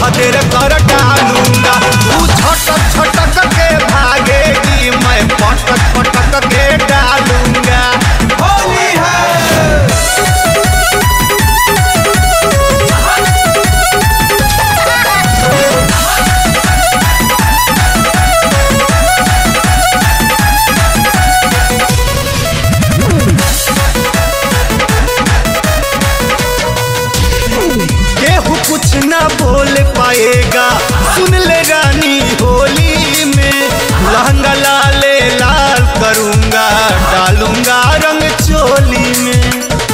देर कर डालूंगा तू छटक छटक के भागेगी मैं पटक पटक के डालूंगा होली है केहू कुछ ना बोल पाएगा सुन ले रानी होली में लहंगा लाले लाल करूंगा डालूंगा रंग चोली में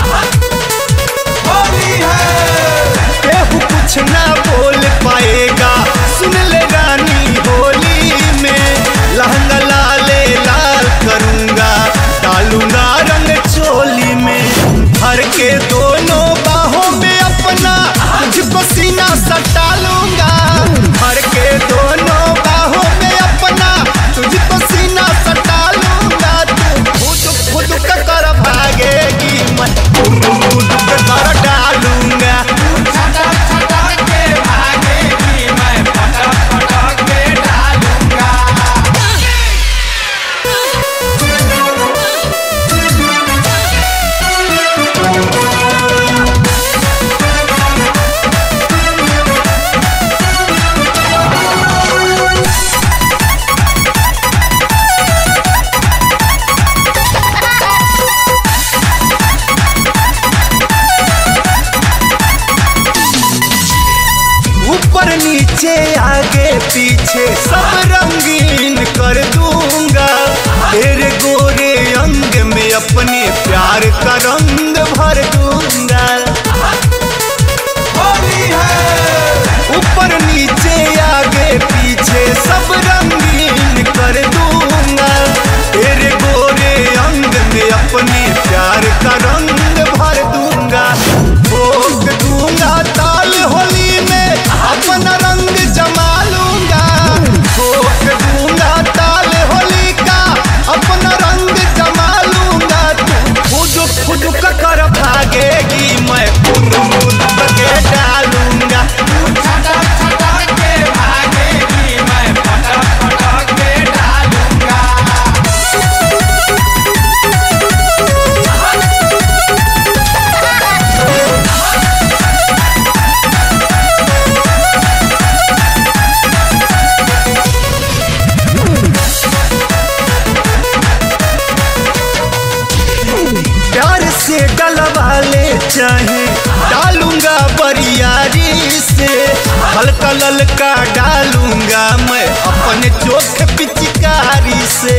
होली है केहू कुछ ना बोल पाएगा सुन ले रानी होली में लहंगा लाले लाल करूंगा डालूंगा रंग चोली में भर के दोनों बाहों में अपना तुझको सीना सटा लूंगा भर के दोनों बाहों में अपना तुझको सीना सटा लूंगा तू खुद खुद का कर भागेगी मैं खुद खुद का कर डालूंगा ऊपर नीचे आगे पीछे सब रंगीन कर दूंगा तेरे गोरे अंग में अपने प्यार का रंग भर दूंगा होली है ऊपर नीचे आगे पीछे सब रंगीन कर दूंगा तेरे गोरे अंग में अपने प्यार का रंग भर दूंगा भोग दूंगा ताल होली में अपना रंग जमा लूंगा भोग दूंगा ताल होली का अपना रंग जमा लूंगा तू खुद खुद का कर भागेगी मैं खुद खुद के डालूंगा प्यार से डलवा ले चाहे डालूंगा बरियारी से हल्का ललका डालूंगा मैं अपने चोख पिचकारी से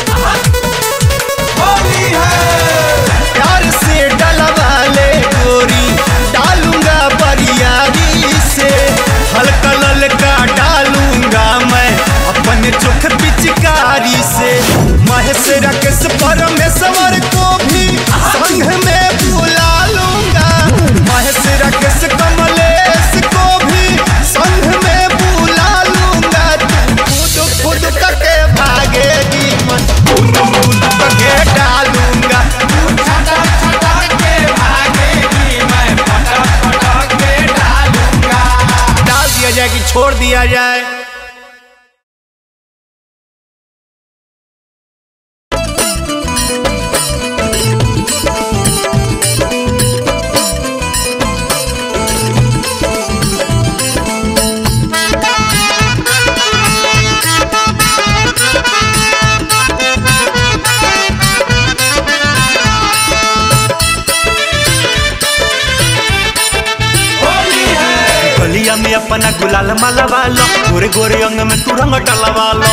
होली है प्यार से डलवा ले गोरी डालूंगा बरियारी से हल्का ललका डालूंगा मैं अपने चोख पिचकारी से महेश राकेश परमेश्वर को भी संग में बुला लूंगा महेश राकेश कमलेश को भी संग में बुला लूंगा तू खुद खुद करके भागेगी मैं खुद खुद करके डालूंगा डाल दिया जाए कि छोड़ दिया जाए गलिया में अपना गुलाल माला वालो गोरे गोरे अंग में तू रंग डलवा लो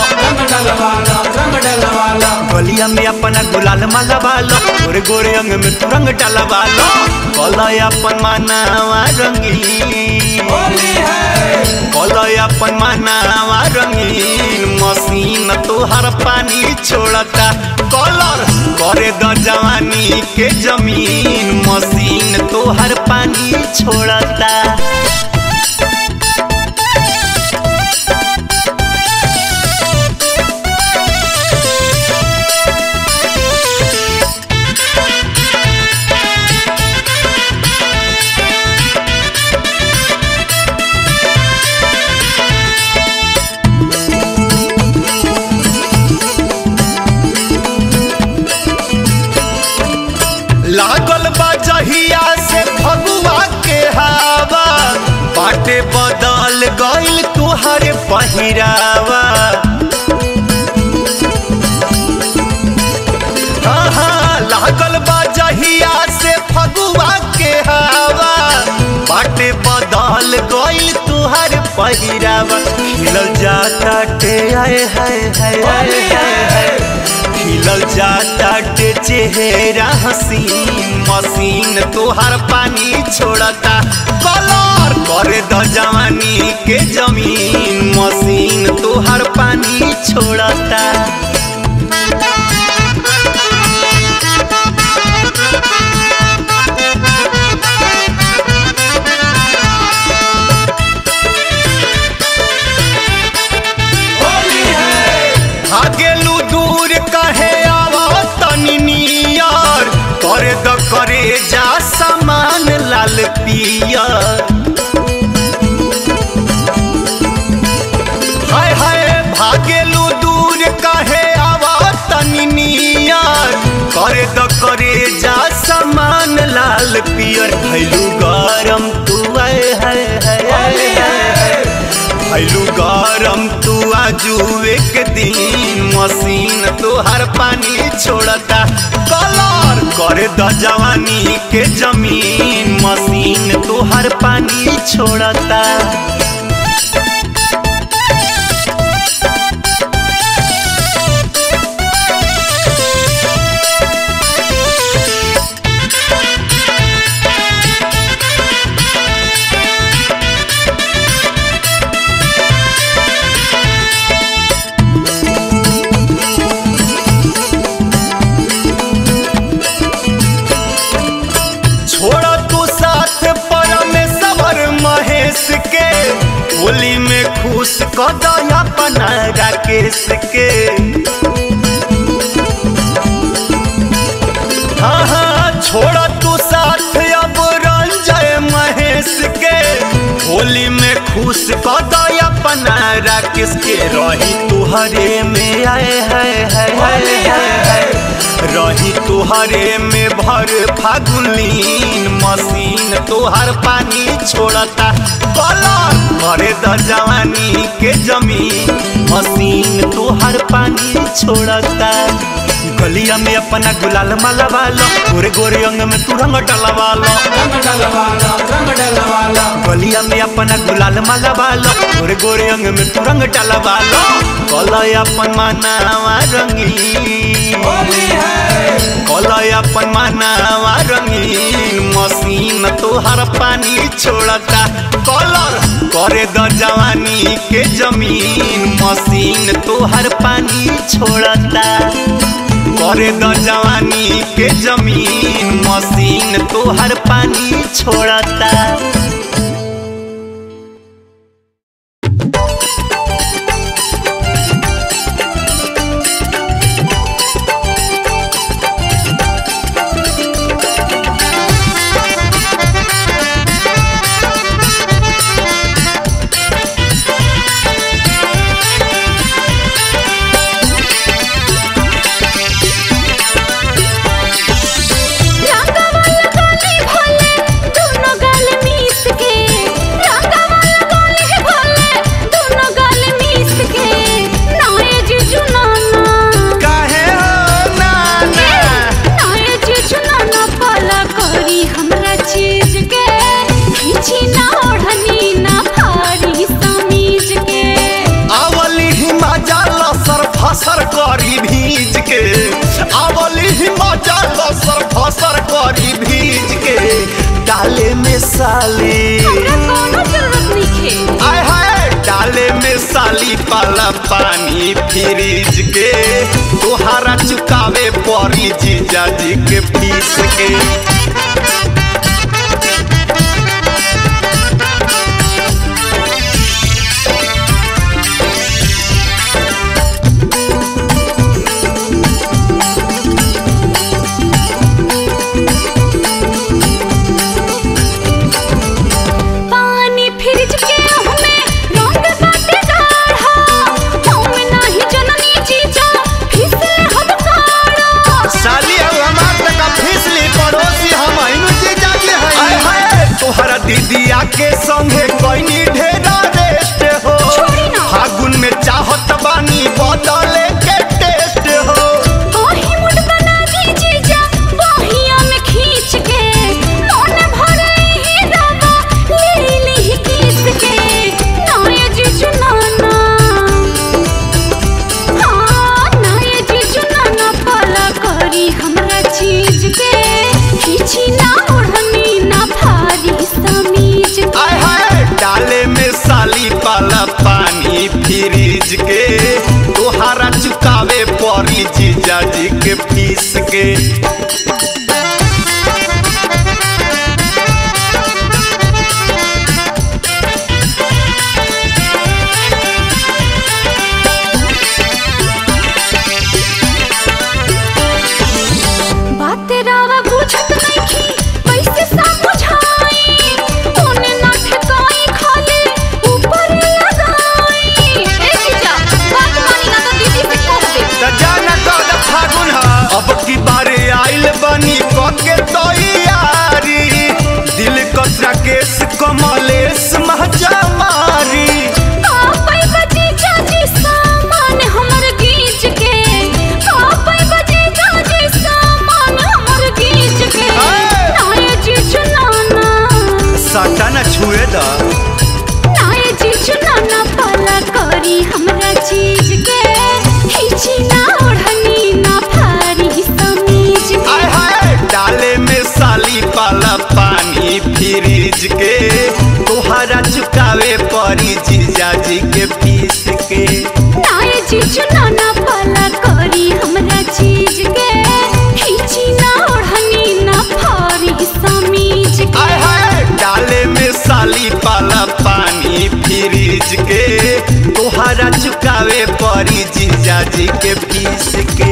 गलिया में अपना गुलाल माला वालो गोरे गोरे अंग में तू रंग डलवा लो कलय अपन मानावा रंगीन कलय अपन मानावा रंगीन मशीन तोहर पानी छोड़ता कलर करे द जवानी के जमीन मशीन तोहर पानी छोड़ता पहिरावा आहा, लागल बा जहिया से फगुआ के हवा बाटे बदल गइल तुहर पहिरावा खिलल जाता टे आए हाय हाय हाय हाय हाय खिलल जाता टे चेहरा हसीन मसीन तुहर पानी छोड़ता कलर करे द जवानी के जमीन मसीन तुहर पानी छोड़ता भागेलू दूर कहे आवा तनी नियर करे द करे जा समान लाल पियर हाय हाय भागेलू दूर कहे आवा तनी नियर करे द करे जा समान लाल पियर भैलू गरम तू आए हाय हाय हाय हाय भैलू गरम तू आजू एक दिन मशीन तुहर पानी छोड़ता कलर करे द जवानी के जमीन मशीन तुहर पानी छोड़ता छोड़ा तू साथ परमेश्वर महेश के होली में खुश कदया अपना राकेश के हाँ हाँ छोड़ा तू साथ अब रंजय महेश के होली में खुश कदया अपना राकेश के रही तुहरे में आए है है है है है रही तुहरे में भर फागुलीन मशीन तुहर पानी छोड़ता कलर करे द जवानी के जमीन मशीन तुहर पानी छोड़ता गलिया में अपना गुलाल माला वालो गोरे गोरे अंग में तू रंग डलवा लो रंग डलवाला रंग डलवाला गलिया में अपना गुलाल माला वालो गोरे गोरे अंग में तू रंग डलवा लो कलय अपन मानावा रंगीन होली है कलय अपन मानावा रंगीन मशीन तोहर पानी छोड़ता कलर करे द जवानी के जमीन मशीन तोहर पानी छोड़ता करे द जवानी के जमीन मशीन तोहर पानी छोड़ता रंगवाला गोली भोले दोनों गाल मीस के रंगवाला गोली भोले दोनों गाल मीस के नाए जीजू नाना काहे हो नाना नाए जीजू नाना पाला करी हमरा चीज के खींची ना ओढ़नी ना भारी समीज के आवली हिमाचल सर फसर करी भीज के आवली हिमाचल सर फसर करी भीज के डाले में साली हमरा कोनो जरूरत नहीं आय हाय डाले में साली पाला पानी फ्रिज के तोहारा चुकावे पड़ी जीजा जी के फीस के पानी फ्रिज के हमें रंग बाटे गाढ़ा हम नाही जननी जीजा फिसले हम काढ़ा साली अब हमार तक फिसली पड़ोसी हम आइनु जीजा के है आय हाय तोहरा दीदिया के संगे कोई ढेरा रेस्ट हो छोड़ी ना। के बात रावा बुझत नइखी कैसे समझाई तूने ना ठकाई खाली ऊपर लगाई ए जीजा बात मानी ना तो दीदी से कह दे त जाना कद फागुन ह अब की बारे आइल बनी कके तैयारी दिल कतरा केस कमलेश महजा मारी कापै बजे जाजी सामान हमर गीज के कापै बजे जाजी सामान हमर गीज के ए! नाये जी चुनाना सटा न छुए द नाये जी चुनाना पाला करी हमरा चीज के हिची ना ओढ़नी ना फारी समीज के आय हाय डाले में साली पाला पानी फ्रिज के तोहरा चुकावे पड़ी जीजाजी के फीस के नाये जी चुनाना पाला करी हमरा चीज के हिची ना ओढ़नी ना फारी समीज के आय हाय डाले में साली पाला पानी फ्रिज के तोहरा चुकावे पड़ी जीजाजी के फीस के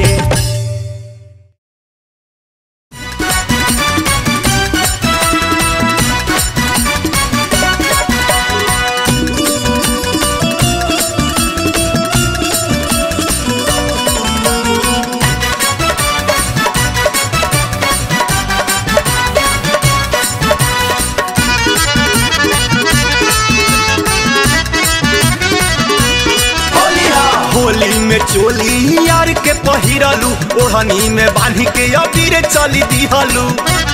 होली में चोली यार के पहिरलू ओढ़नी में बांधी के अबीर चली दिहलू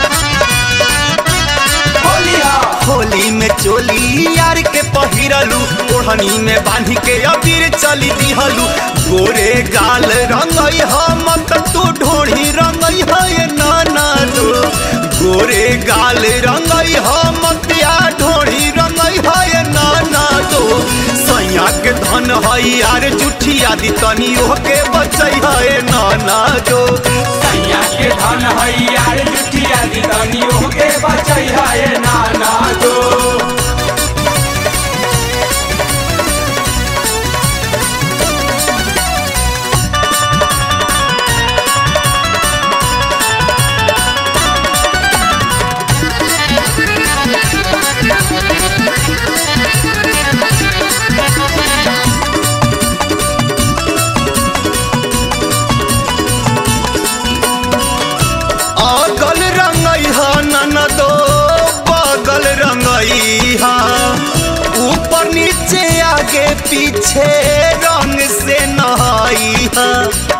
होली में चोली यार के पहिरलू ओढ़नी में बांधी के अबीर चली दिहलू गोरे गाल रंगई हम तू ढोढ़ी रंगई है नाना दो गोरे गाल रंगई हम पिया ढोढ़ी रंगई है नाना दो सैया के धन है यार जुठी आदि तनी के बचई है नाना दो सैया के धन है यार जुठिया दी तनियो के बचई है नाना दो अगल रंगई हा ननदो बगल रंगई हा ऊपर नीचे आगे पीछे रंग से नहाई हा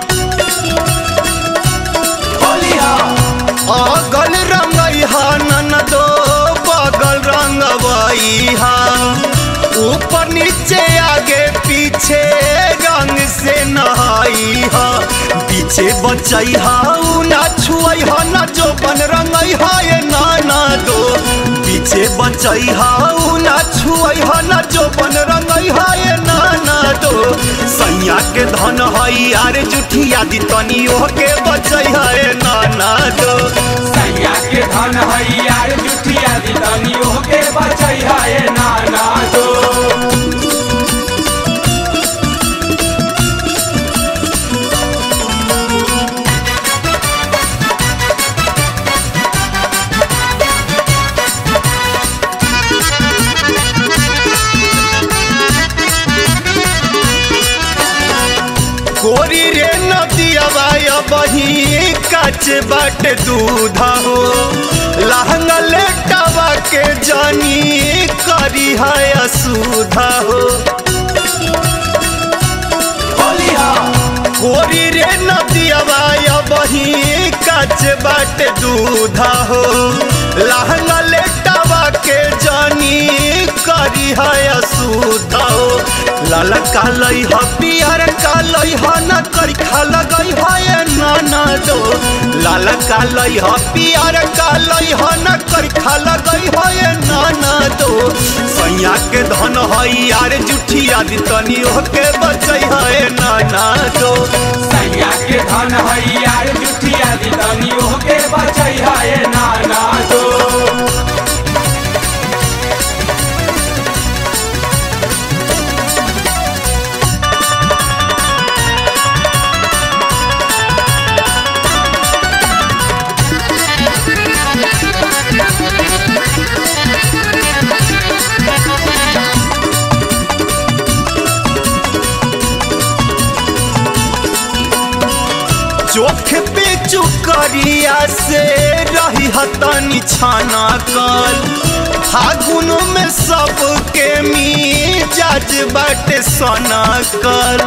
अगल रंगई हा ननदो बगल रंगवई हा ऊपर नीचे आगे पीछे रंग से नहाई हा पीछे बचई हा उ ना छुअई हा ना जो बन रंगई हा ये नाना दो पीछे बचई हा उ ना छुअई हा ना जो बन रंगई हा ये नाना दो सैया के धन हई यार जुठिया दी तनी के बचई हा ये नाना दो सैया के धन है यार जुठिया दी तनियो के बचई है नाना दो गोरी रे नदियावा बही कच बाट दूध हो लहंगा लेटावा के जानी करी है असुधा हो गोरी रे नदियावा बही कच बाट दूध हो लहंगा लेटावा के जानी करी है असुधा हो लाल कालई ह पियर कालई ह न करी खा लगई ह ये नाना दो लाल कालई ह पियर कालई ह न करी खा लगई ह ये नाना दो सैया के धन हई यार जुठिया दी तनी के बचई है नाना दो सैया के धन है यार जुठिया दी तनी ओके बचैया ए नाना दो चोख पे चुकरिया से रही हतनी छाना कल फागुन में सबके मिजाज बाटे सना कल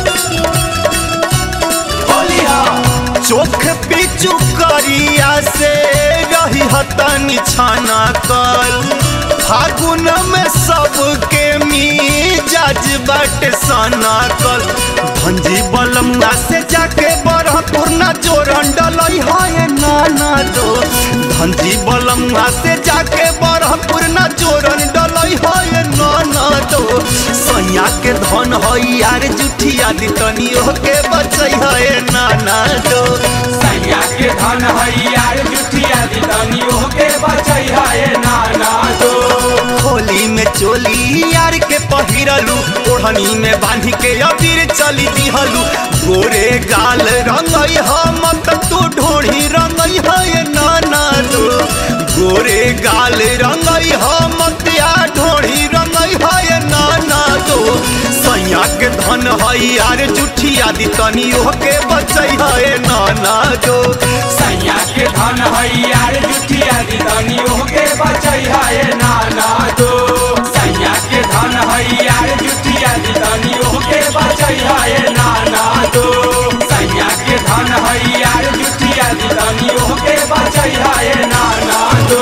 होलिया चोख पे चुकरिया से रही हतनी छाना कल फागुन में सबके मिजाज बाटे सना कल भंजी बलमुआ से जाके बरहपुर ना जोरन डलई है नाना दो भंजी बलमुआ से जाके बरहपुर ना जोरन डलई है नाना दो सैया के धन है यार जुठिया दी तनी के बचई है नाना दो सैया के धन है यार जुठिया दी तनी ओके बचैया ए नाना दो होली में चोली यार के पहिरलू ओढ़नी में बांधी के अबीर चली दिहलू गोरे गाल रंगई हम त तू ढोढ़ी रंगई है नाना दो गोरे गाल रंगई हम त्या ढोढ़ी रंगई है नाना दो सैया के धन है यार जुठिया दी तनी के बचई है नाना दो सैया के धन है यार जुठिया दी तनी ओके बचैया ए नाना दो सैया के धन है यार जुठिया दी तनी ओके बचैया ए नाना दो सैया के धन है यार जुठिया दी तनी ओके बचैया ए नाना दो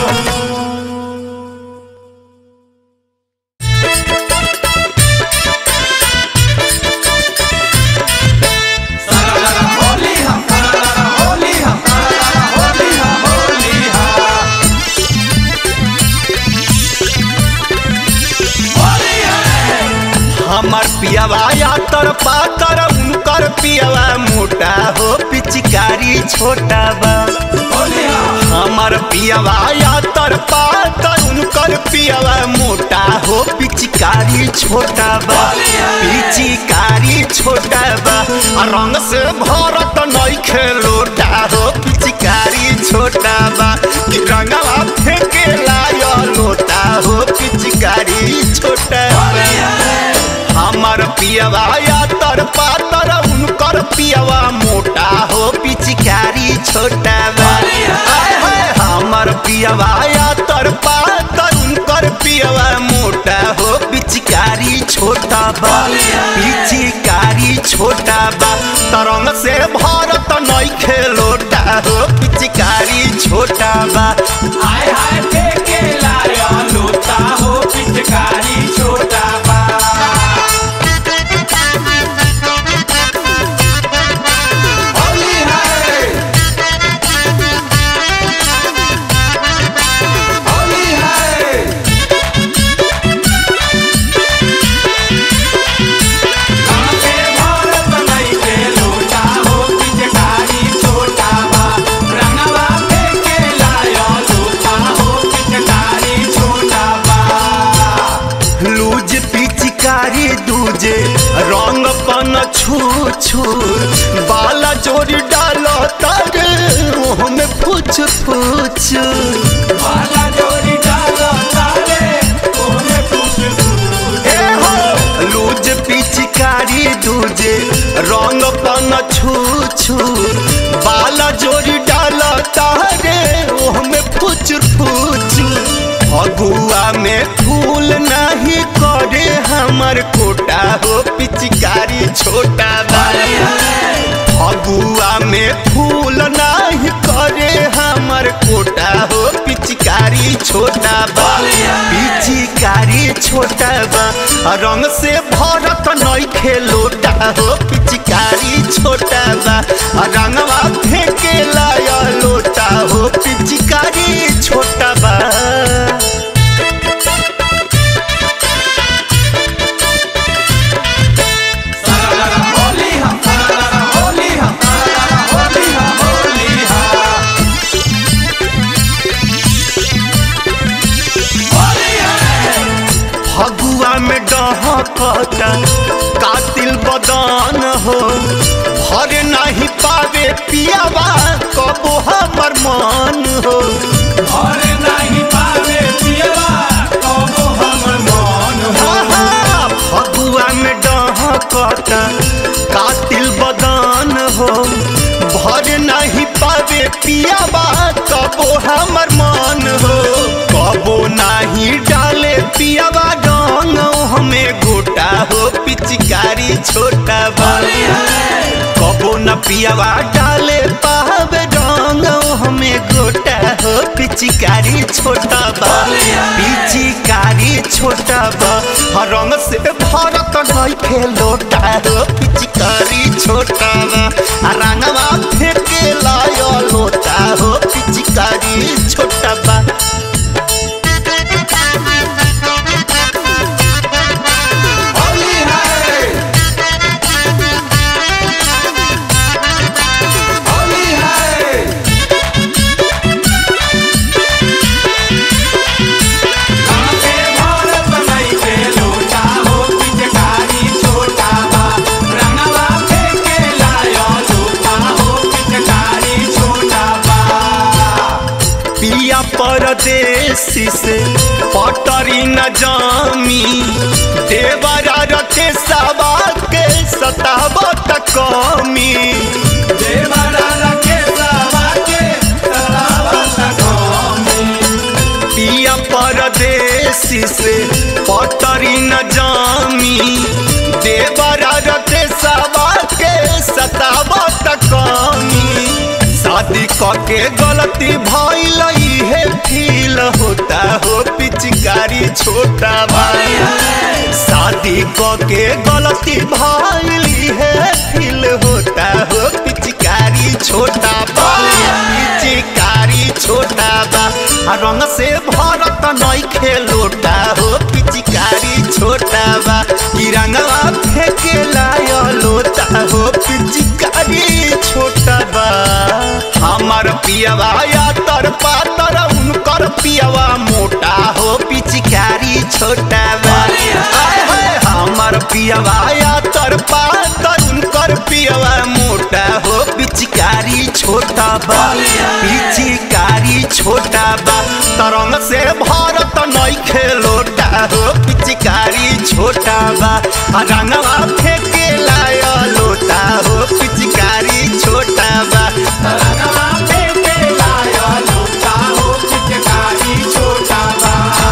होली हम होली हम होली हम होली हम होली है हमर पियावा यातर पातर उनकर पियावा मोटा हो पिचकारी छोटा बा होली हम हमर पियावा यातर पातर उनकर पियावा मोटा हो पिचकारी छोटा बा पिचकारी छोटा बा आ रंग से भरत नहीं खेलोटा हो पिचकारी छोटा बा कि रंगवा फेंके लायो लोटा हो पिचकारी छोटा बा हमर पियवा यातर पातर उनकर पियवा मोटा हो पिचकारी छोटा बा आय हाय हमर पियवा यातर पातर उनकर पियवा मोटा हो पिचकारी छोटा बा पिचकारी छोटा बा तरंग से भारत नहीं खेलोटा हो पिचकारी छोटा बा हाय हाय फेंके लाया लोटा हो पिचकारी छोटा बा होली है होली है काके भारत नहीं के लोटा हो पिचकारी छोटा बा रंगवा फेंके लाया लोटा हो पिचकारी छोटा बा लूज पिचकारी दूजे रंग पन छू छू बाला जोरी डालो तारे मुँह में पूछ पूछ बाला जोरी डालो तारे ओने पूछ पूछ ए हो लूज पिचकारी दूजे रंग पन छू छू बाला जोरी डालो तारे मुँह में पूछ पूछ फगुआ में फूल नहीं करे हमर कोटा हो पिचकारी छोटा बा फगुआ में फूल नहीं करे हमर कोटा हो पिचकारी छोटा बा पिचकारी छोटा बा रंग से भरत नहीं खेलोटा हो पिचकारी छोटा बा रंगवा फेंके लाया लोटा हो पिचकारी छोटा बा होली हम होली हम होली हम होली पियावा कबो हमर मन हो और नहीं पावे पियवा कबो हमर मन हो आहा, फगुआ में डहकता कातिल बदन हो भर नहीं पावे पियावा कबो हमर मन हो कबो नहीं डाले पियावा डंग हमें गोटा हो पिचकारी छोटा बा कबो न पियावा डाले पावे डंग हमें गोटा हो पिचकारी छोटा बा पिचकारी छोटा बा हर रंग से भरत नहीं खेलोटा हो पिचकारी छोटा बा आ रंगवा फेंके लायो लोटा हो पिचकारी छोटा बा होली है होली है कांटे भारत नहीं के लोटा हो पिचकारी छोटा बा रंगवा फेंके लायो लोटा हो पिचकारी छोटा बा पिया परदेसी से पटरी न जामी देवरा रखे सबा के सतावत कमी देवरा रखे सवा के सतावत कौमी पिया परदेसी से पटरी न जामी देवरा रखे सबा के सतावत कमी शादी के गलती भइल है फील होता हो पिचकारी छोटा भाई शादी के गलती भइली है फील होता हो पिचकारी छोटा बा पिचकारी छोटा बा आ रंग से भरत नहीं खेलोटा हो पिचकारी छोटा बा ई रंगवा फेंके लायो लोटा हो पिचकारी छोटा बा हमार पियवा या तर पातर उनकर पियवा मोटा हो पिचकारी छोटा बा आय हाय हमार पियवा या तर पातर उनकर पियवा मोटा हो पिचकारी छोटा बा पिचकारी छोटा बा तरंग से भारत नहीं खेलोटा हो पिचकारी छोटा बा आ रंगवा फेंके लाया लोटा हो पिचकारी छोटा बा रंगवा फेंके लायो लोटा हो पिचकारी छोटा बा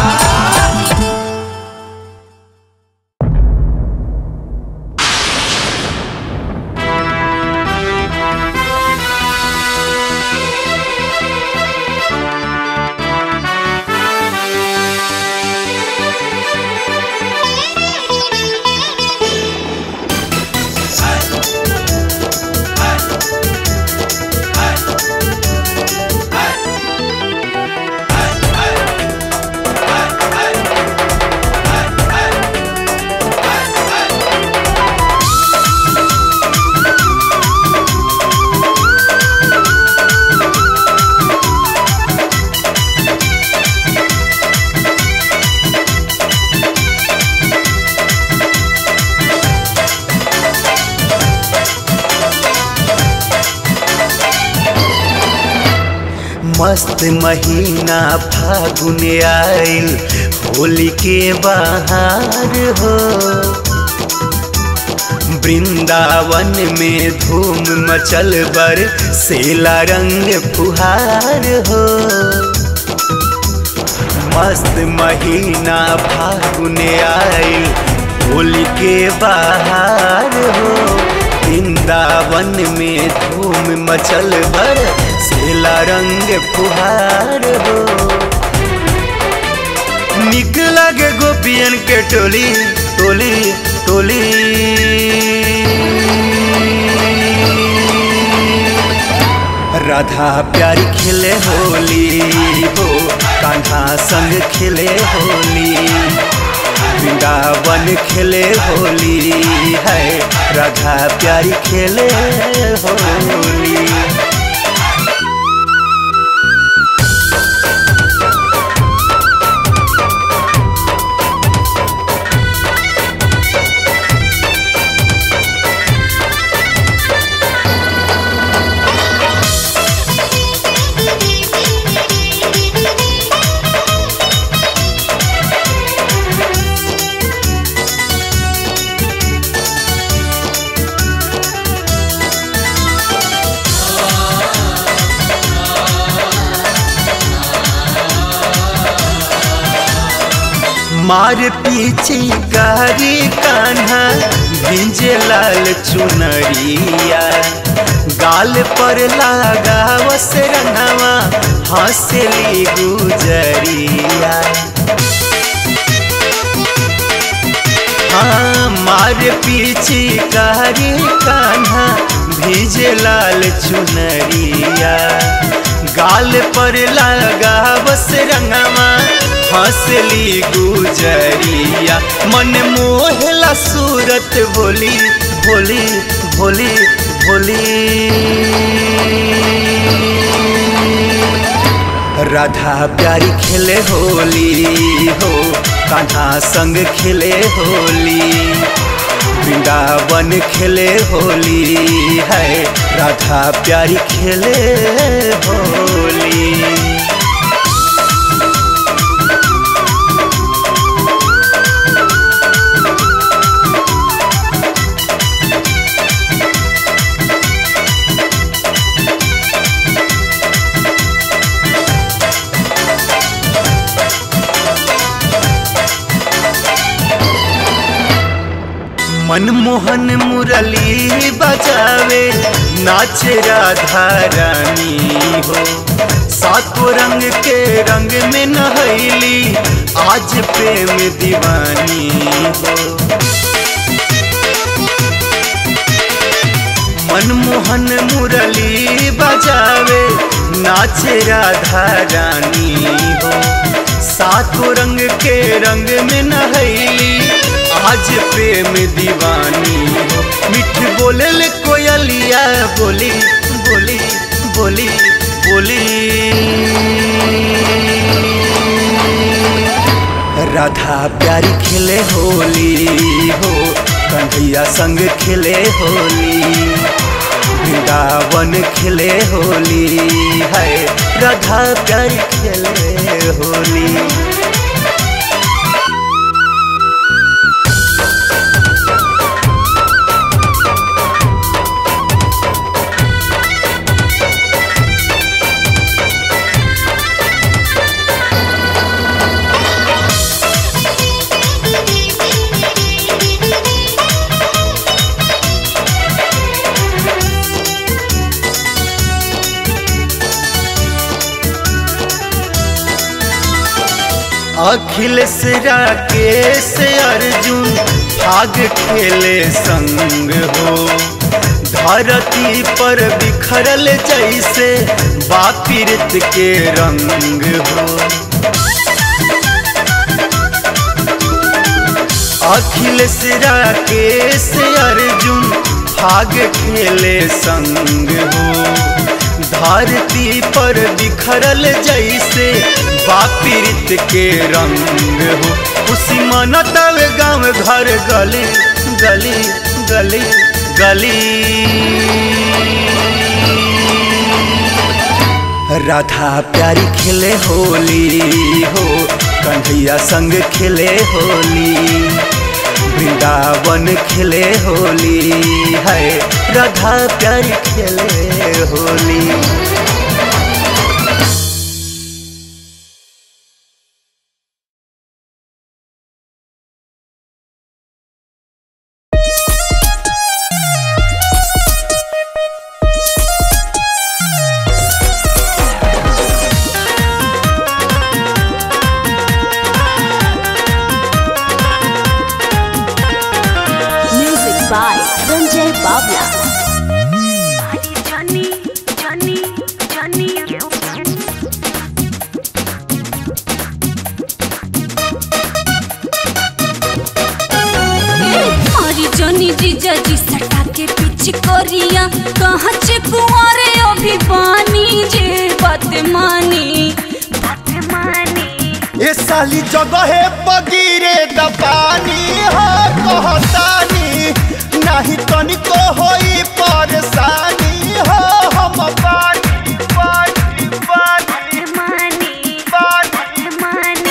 मस्त महीना फागुन आइल होली के बहार हो वृंदावन में धूम मचल बर सेला रंग फुहार हो मस्त महीना फागुन आइल होली के बहार हो वृंदावन में धूम मचल बर सेला रंग फुहार हो निक लगे गोपियन के टोली टोली टोली राधा प्यारी खेले होली हो कान्हा संग खेले होली वृंदावन खेले होली है राधा प्यारी खेले होली मार पीछे कारी कान्हा भिंजे लाल चुनरिया गाल पर लागा वस रंगवा हंसली गुजरिया हाँ मार पीछे कारी कान्हा भिजे लाल चुनरिया गाल पर लगा बस रंगवा हंसली गुजरिया मन मोहला सूरत भोली भोली भोली भोली राधा प्यारी खेले होली हो कान्हा संग खेले होली वृंदावन खेले होली है राधा प्यारी खेले होली मनमोहन मुरली बजावे नाचे राधा रानी हो सातों रंग के रंग में नहैली आज प्रेम दीवानी हो मनमोहन मुरली बजावे नाचे राधा रानी हो सातों रंग के रंग में नहैली आज प्रेम दीवानी हो मिठ बोले ले कोयलिया बोली बोली बोली बोली राधा प्यारी खेले होली हो कन्हैया संग खेले होली वृंदावन खेले होली है राधा प्यारी खेले होली अखिलेश राकेश अर्जुन भाग खेले संग हो धरती पर बिखरल जैसे बापिरत के रंग हो अखिलेश राकेश अर्जुन भाग खेले संग हो धरती पर बिखरल जैसे बापिरित के रंग हो खुशी मनतल गाँव घर गली गली गली गली राधा प्यारी खेले होली हो कन्हैया संग खेले होली वृंदावन खेले होली है राधा प्यारी खेले Holi Music by Ranjay Bavla. हमारी जनी जीजा जी सटा के पीछे कोरिया कहाँ से कुंवारे अभी पानी जे बात मानी बात मानी ये साली जगह बगीरे दपानी हो कहतानी नहीं तनिको होई परेशानी हो हम पानी पानी पानी मानी पानी मानी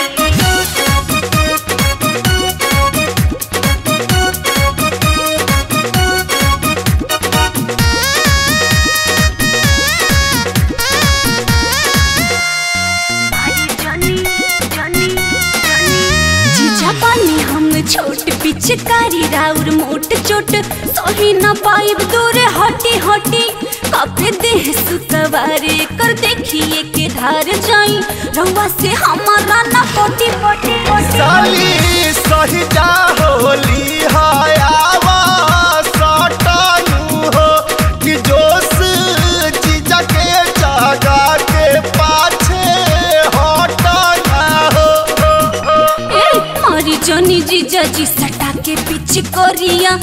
जीजा सट चोट सही न पाइब दूर हटी हटी कापे देह सुतवारे कर देखिए के धार जाई रउआ से हमारा न पोटी पोटी पोटी साली सही जा होली हयावा सटानु हो कि जोश जीजा के जागा के पाछे हटना हो ए मारी जनी जीजा जी सटा के पीछे कोरिया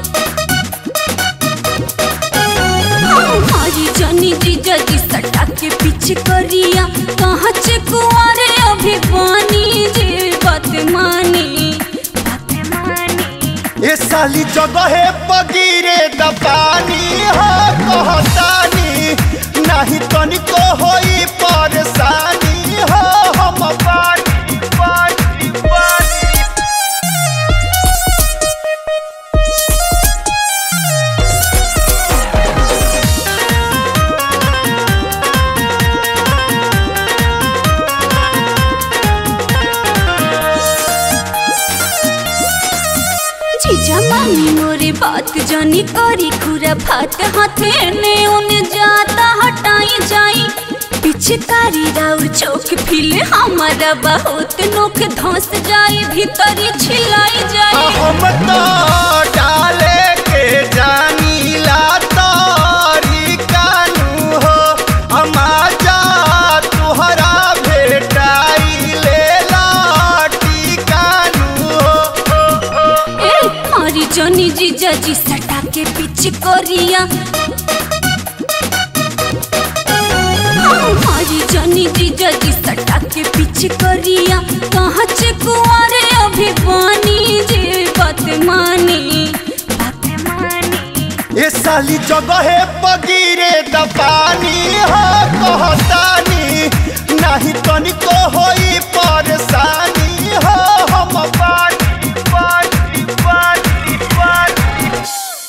मारी जनी जीजा जी सटा के पीछे कोरिया कहाँ से कुआरे अभी पानी जे बात मानी बात मानी ये साली जगहे पगिरे द पानी हो कहतानी नहीं तनिको होई परेशानी हो हम पानी पानी पानी जीजा मानी मोरे बात जानी करी खुरा फात हाथे ने उन जाता हटाई जाई पिचकारी राउर चौक फिले हमारा बहुत नोक धंस जाई भीतरी छिलाई जाई हम तो डाले के जानीला तारी कानू हो अमाजा तुहरा भेटाई ले लाटी कानू हो ए मारी जनी जीजा जी सटा के पीछे कोरिया मारी जनी जीजा जी सटा के पीछे कोरिया कहाँ से कुआरे अभी पानी जे बात मानी बात मानी ये साली जगहे पगिरे द पानी हो कहतानी नहीं तनिको होई परेशानी हो हम पानी पानी पानी पानी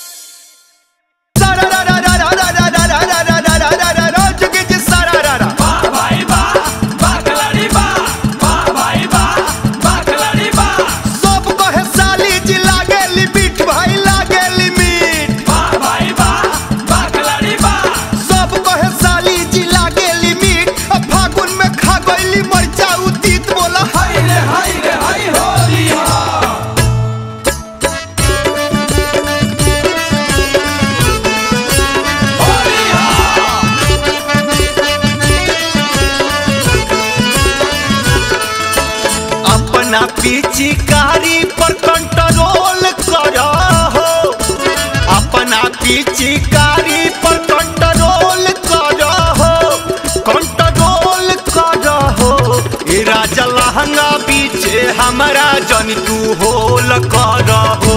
सारा रा रा रा रा रा रा रा रा रा रा रा रा रा रा जुगी जी सारा रा रा बा भाई बा बा खिलाड़ी बा बा भाई बा बा खिलाड़ी बा सब कहे साली जी लागे लिमिट भाई लागे लिमिट बा भाई बा बा खिलाड़ी बा सब कहे साली जी लागे लिमिट अब फागुन में खा गईली मरचा उतीत बोला हाय रे हाय रे हाय होली हो होली हो अपना पिचकारी पर कंट्रोल करो हो अपना पिचकारी पर कंट्रोल करो हो कंट्रोल करो हो ए राजा लहंगा पीछे हमारा जन तू होल करो हो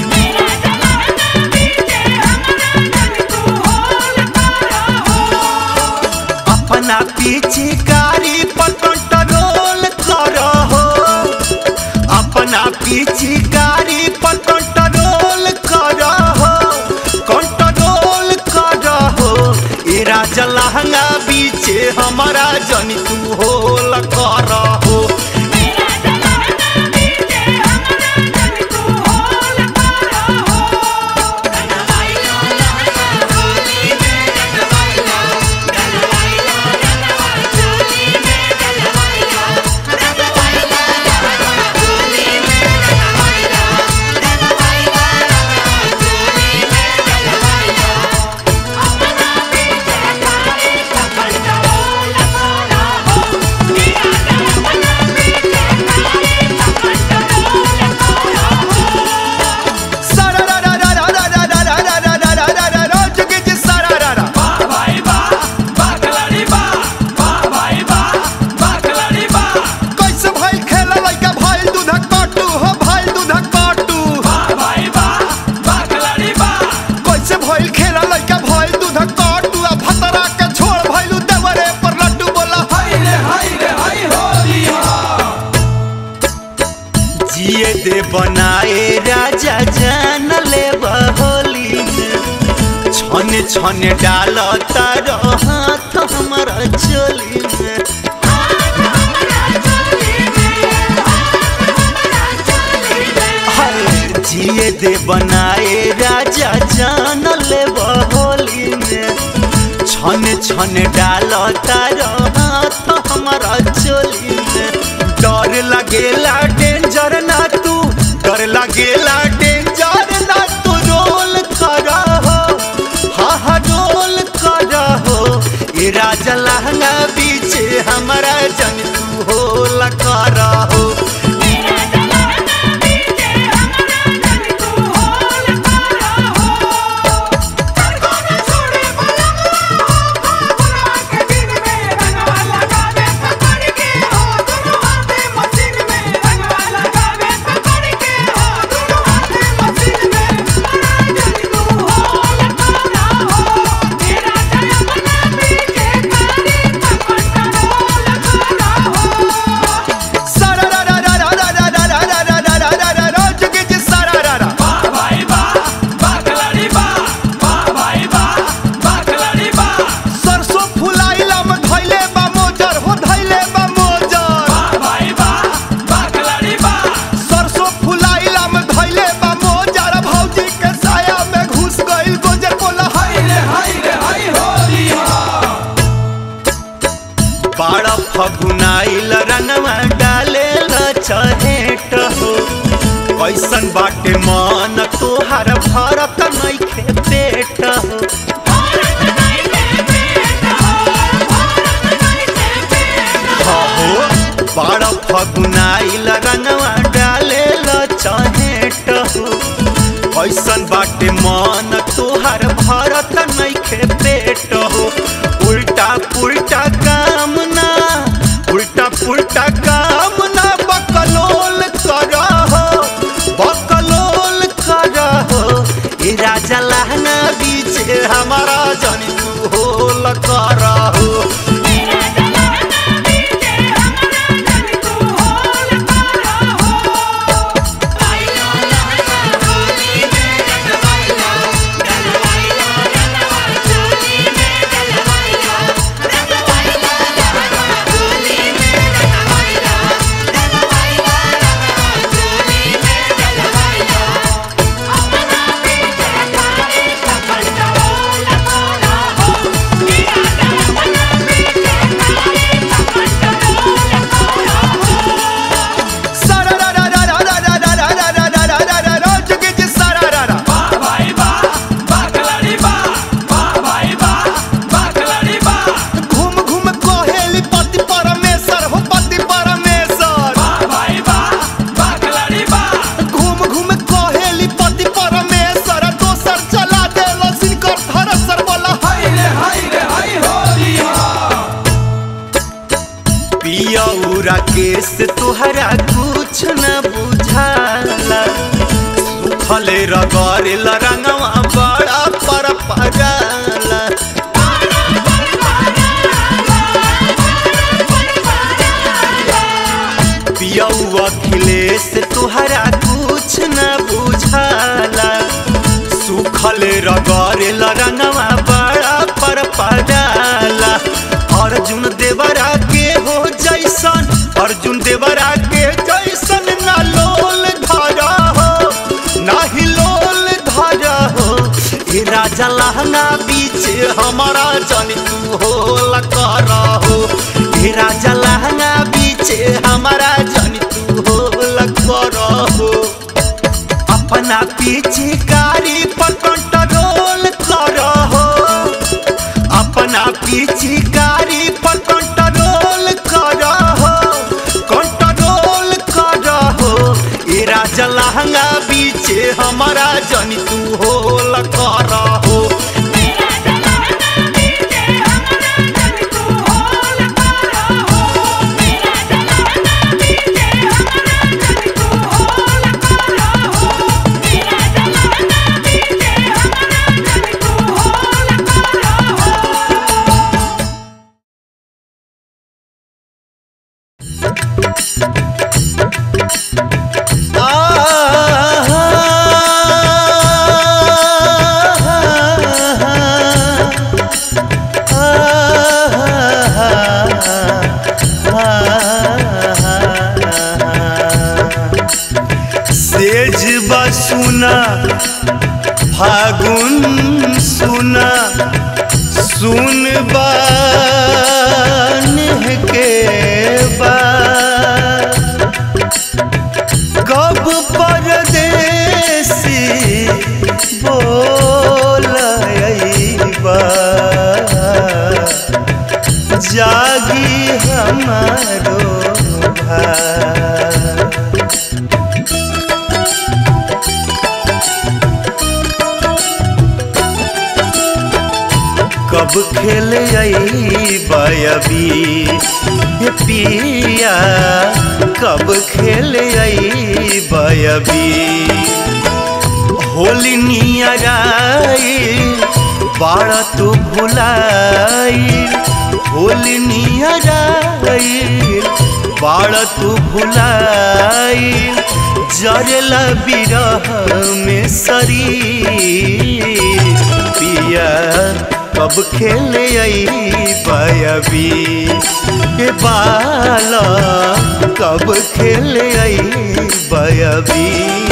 अपना पिचकारी पर कंट्रोल करो हो अपना पिचकारी पर कंट्रोल करो हो कंट्रोल करो हो ए राजा लहंगा बीचे हमारा जन तू होल करो हो सारा रा रा रा रा रा रा रा रा रा रा रा रा रा रा जुगी जी सारा रा रा बा भाई बा बा खिलाड़ी बा बा भाई बा बा खिलाड़ी बा कैसे भाई खेला लइका भाई दूधक काटू हो भाई दूधक काटू बा भाई बा बा खिलाड़ी बा कैसे भइल खेला लइका भइल दूधक काटू आ भतरा के छोड़ भइलू देवरे पर लड्डू बोला हाय रे हाय रे हाय होली हो जिए दे बनाए राजा जान ले होली छने छने डाल तार हाथ हमारा चोली में हाय जिए दे बनाए राजा जान ले होली में छन छन डाल तार हाथ हमारा चोली में डर लगेला डेंजर ना तू डर लगेला डेंजर ना तू रोल करा हो हा हा रोल करा हो ये राजा लहंगा बीचे हमारा जन तू हो लकारा हो सारा रा रा रा रा रा रा रा रा रा रा रा रा रा रा जुगे जी सारा रा रा वाह भाई वाह वाह खिलाड़ी वाह वाह भाई वाह वाह खिलाड़ी वाह सरसों फुलाइला में धइले बा मोजर हो धइले बा मोजर वाह भाई वाह वाह खिलाड़ी वाह सरसों फुलाइला में धइले बा मोजर भौजी के साया में घुस गइल गोजर बोला हाय हाय रे हाय रे हाय होली हो बाड़ा फगुनाइल रंगवा डाले चहेट हो कैसन बाटे मन तोहार भरत नइखे पेट हो हो बाड़ा फगुनाइल रंगवा डाले चहेट हो कैसन बाटे मन तोहार भरत नइखे पेट हो उल्टा पुल्टा काम ना उल्टा पुल्टा काम ना बकलोल कर हो बकलोल कर हो ए राजा लहंगा बीच हमारा जन तू होल कर हो सारा रा रा रा रा रा रा रा रा रा रा रा रा रा रा जुगे जी सारा रा रा वाह भाई वाह वाह खिलाड़ी वाह वाह भाई वाह वाह खिलाड़ी वाह घूम घूम कोहेली पति परमेश्वर हो पति परमेश्वर वाह भाई वाह वाह खिलाड़ी वाह घूम घूम कोहेली पति परमेश्वर दोसर चला देलो सिनकर धरसर बोला हाय रे हाय रे हाय होली हो पियौरा केस तोहरा कुछ न बुझाला सुखले रगरेल रंगवा बड़ा पर पगाला पियौ अखिलेश तोहरा कुछ न बुझाला सुखल रगरेल रंगवा बड़ा पर पगाला अर्जुन देवरा के हो जैसन अर्जुन देवरा के जैसन ना लोल धरा हो नाही लोल धरा हो ए राजा लहंगा बीच हमारा जन तू होल कर हो ए राजा लहंगा बीच हमारा जन तू होल कर हो अपना पीछे कारी पर कंट्रोल कर हो अपना पीछे कारी पर कंट्रोल कर हो कंट्रोल कर हो ए राजा लहंगा बीचे हमारा जन तू होल कर हो सेज बसुन जाई हमारो भार कब खेल बयबी हे पिया कब खेल बयबी होली नियराई बाड़ा तू भुलाई होली नियराई बाड़ा तू भुलाई जरला बिरह में शरीर पिया कब खेले बयबी ए बाला कब खेले बयबी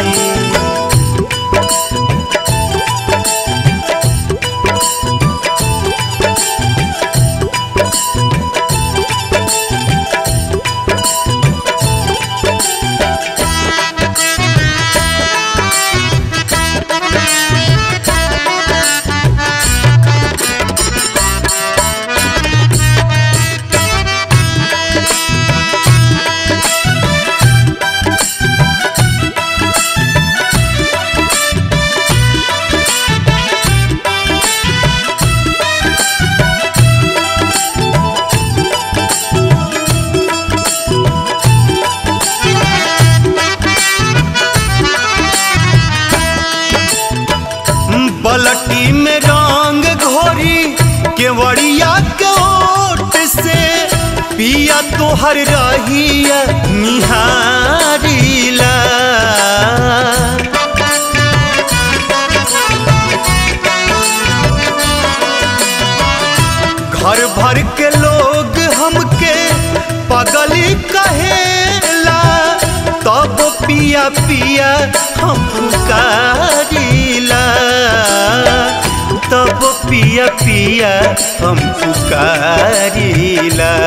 बलटी में रंग घोरी केवड़िया के ओट से पिया तोहर रहिया निहारीला घर भर के लोग हमके पगली कहेला तब पिया पिया हम पुकारिला तब पिया पिया हम पुकारिला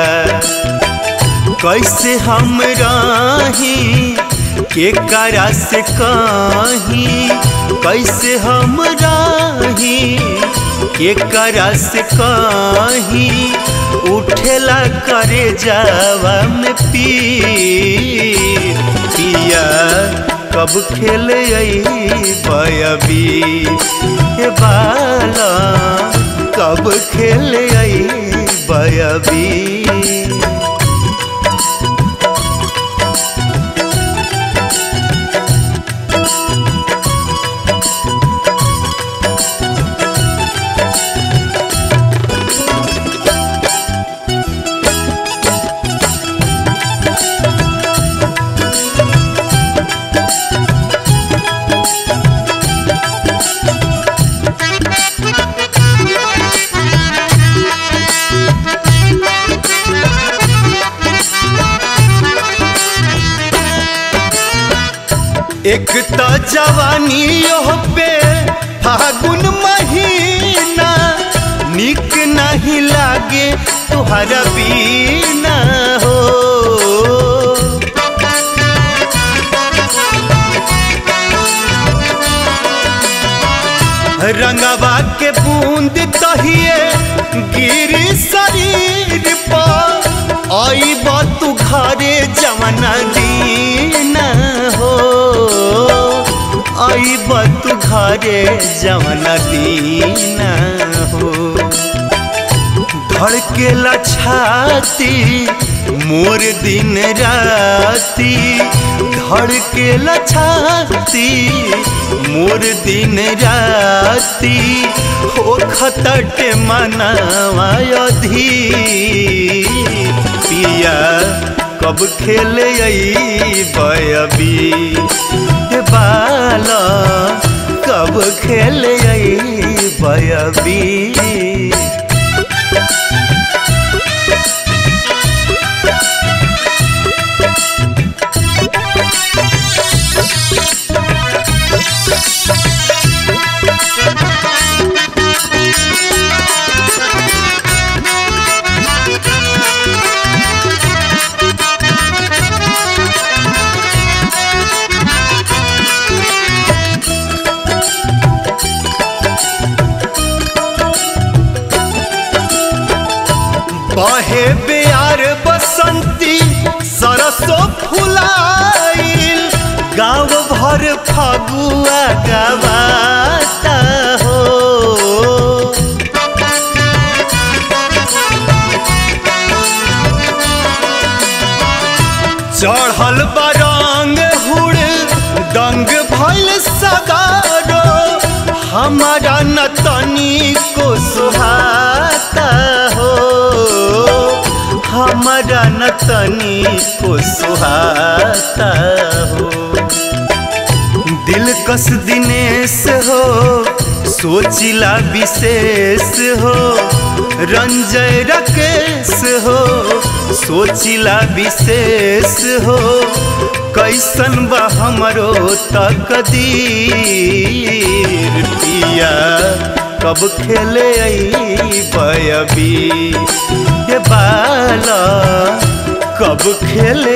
कैसे हम रही के करा से कहीं कैसे हम रही के करा से कहीं उठेला करे जावा में पीर पिया कब खेले बयबी हे बाला कब खेले बयबी एक तो जवानी ओह पे फागुन महीना निक नहीं लागे तुहरा बीना हो रंगवा के बूंद तहिए गिर शरीर पर आई तू घरे जमना दीना हो आई तू घरे जमना दीना हो धड़केला छाती मोर दिन राती धड़केला छाती मोर दिन राती हो खतट मनावा अधी पिया कब खेले बयबी हे बाला कब खेले बयबी बहे प्यार बसंती सरसों फुलाइल गाँव भर फगुआ गवाता हो चढ़ल बरंग हुड़ दंग भइल सगारो हमारा न तनी को सुहाता हो हमारा न तनी को सुहाता हो दिल कस दिनेश हो सोचिला विशेष हो रंजय रकेश हो सोचिला विशेष हो कैसन बा हमरो तकदीर पिया कब खेले बयबी ये बाला कब खेले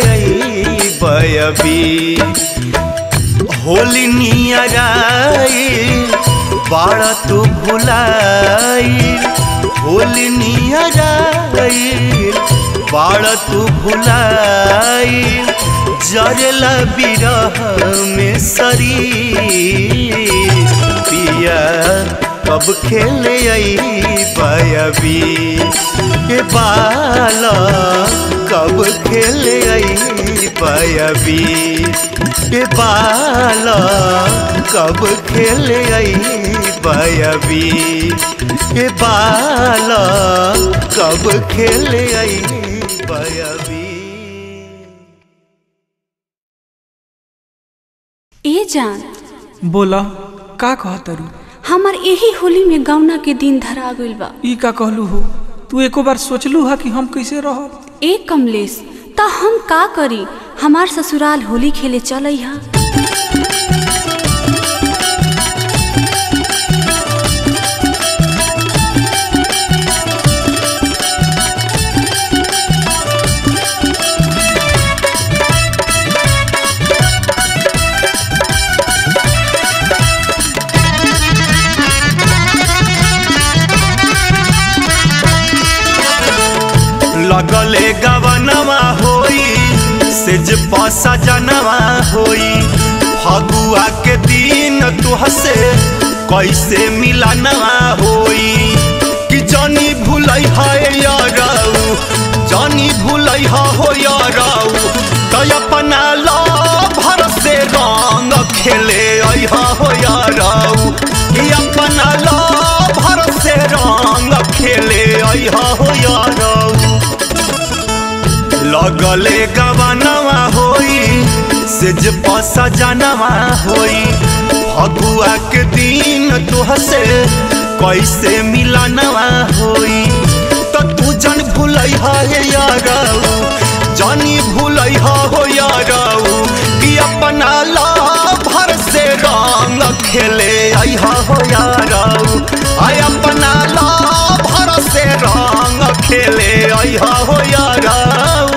बयबी होली नियराई बाड़ा तू भुलाई होली नियराई बाड़ा तू भुलाई जरला बिरह में शरीर पिया कब खेले आई बयबी के बाला कब खेले आई बयबी के बाला कब खेले आई बयबी के बाला कब खेले आई बयबी ए जान बोला का कहतरू हमार यही होली में गौना के दिन धरा गइल बा ई का कहलू हो तू एको बार सोचलू हा कि हम कैसे रहब ए कमलेश त हम का करी हमार ससुराल होली खेले चलै हा लगले गवनवा होई सेज पसा जनवा होई फगुआ के दिन तुहसे कैसे मिलनवा होई कि जानी भूलै है यारऊ जानी भूलै है हो यारऊ तो अपना लो भर से रंग खेले अहा हो यारऊ कि अपना लो भर से रंग खेले अहा हो यारऊ लगले गवनवा होई से जे पसा जनवा होई फगुआ के दिन तुहसे कैसे मिलनवा होई तो तू जन भूलै है यारऊ जानी भूलै हो यारऊ कि अपना ला भर से रंग खेले अहा हो यारऊ आय अपना ला भर से रंग खेले अहा हो यारऊ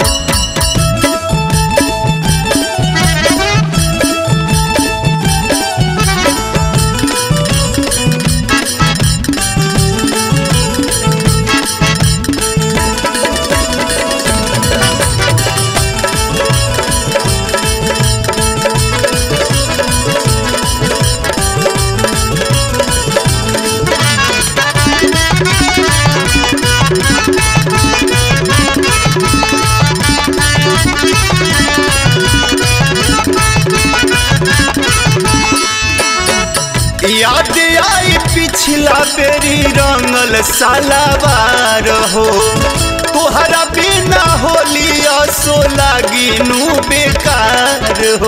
याद आई पिछला बेरी रंगल सालावार हो तोहरा बिना होली असो लागी नू बेकार हो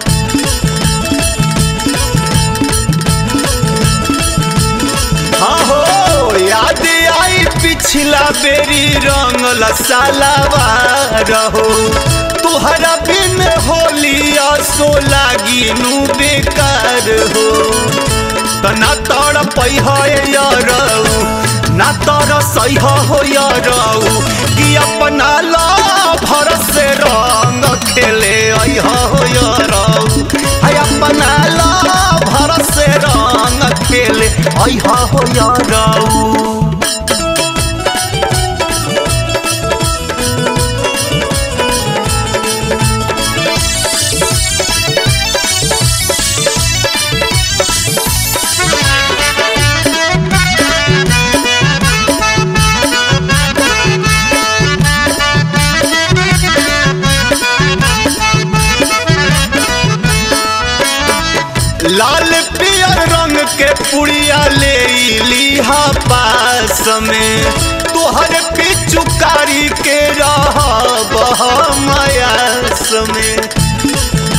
हाँ हो याद आई पिछला बेरी रंगल सालावार हो तोहरा बिन होली असो लागी नू बेकार हो त ना तड़ पैह यारऊ ना तर सह हो यारऊ कि अपना ला भर से रंग खेले अह हो यारऊ है अपना ला भर से रंग खेले अह हो यारऊ के पुड़िया ले लीहा पास में तोहर पिचुकारी के रहब मयास में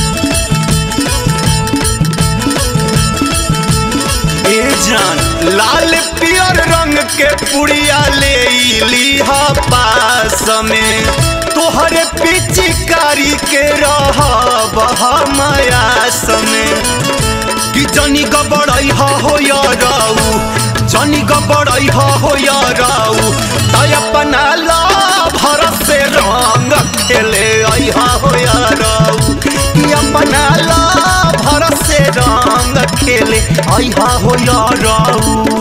ए जान लाल पियर रंग के पुड़िया ले लीहा पास में तोहर पिचकारी के रहब मयास में कि जनी गबड़ई हो या राऊ जनी गबड़ई हो या राऊ तय अपना ला भर से रंग खेले आई हो या राऊ कि अपना ला भर से रंग खेले आई हो या राऊ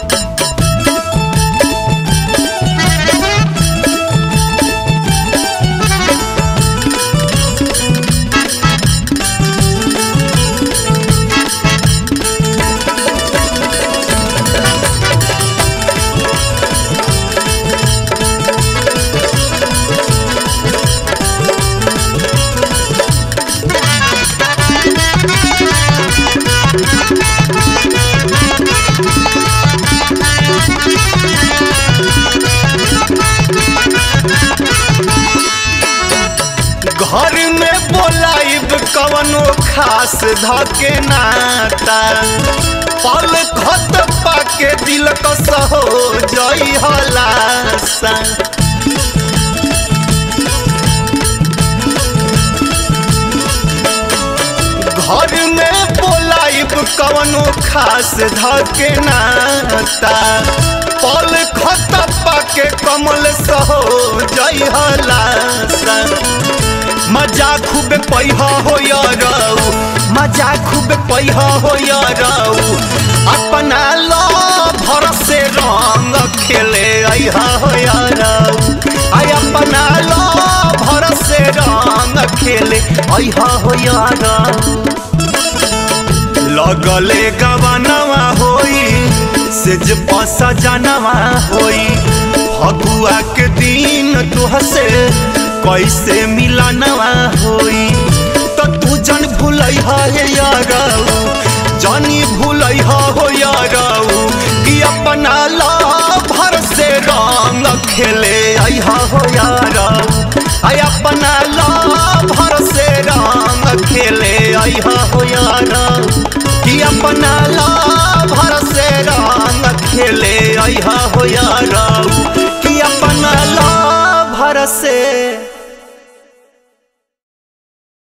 घर में बोलाइब कवनो खास धके नाता पल खत पाके दिल कस हो जई हलासा घर में बोलाइब कवनो खास धके नाता पल खत पाके कमल सहो जई हलासा मजा खूब पैहा हो यारऊ मजा खूब पैहा हो यारऊ अपना लो भर से रंग खेले आइहा हो यारऊ आई अपना लो भर से रंग खेले आइहा हो यारऊ लगले गवनवा होई सेज पसा जानवा होई फगुआ के दिन तुहसे कैसे मिलनवा होई तो तू जन भूलई है यारऊ जानी भूलई हो यारऊ कि अपना ला भर से रंग खेले आई हो यारऊ आई अपना ला भर से रंग खेले आई हो यारऊ कि अपना